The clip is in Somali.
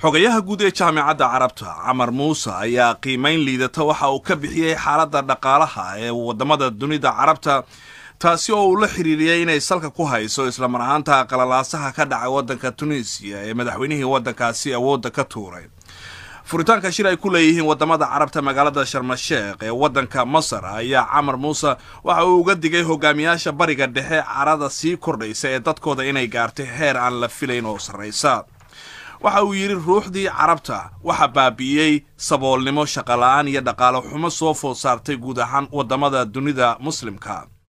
xogayaha guud ee jaamicadda carabta camar muuse ayaa qiimayn liidata waxa uu ka bixiyey xaaladda dhaqaalaha ee waddamada dunida carabta taasi oo uu la xiriiriyey inay salka ku hayso islamar ahaanta qalalaasaha ka dhacay waddanka tunisiya ee madaxweynihii waddankaasi awoodda ka tuuray furitaanka shir ay ku leeyihiin waddamada carabta magaalada sharmasheekh ee waddanka masar ayaa camar muuse waxa uu uga digay hogaamiyaasha bariga dhexe carada sii kordhaysa ee dadkooda inay gaartay heer aan la filayn oo sarraysa waxa uu yidhi ruuxdii carabta waxa baabi'iyey saboolnimo shaqola-aan iyo dhaqaalo xumo soo food saartay guud ahaan waddamada dunida muslimka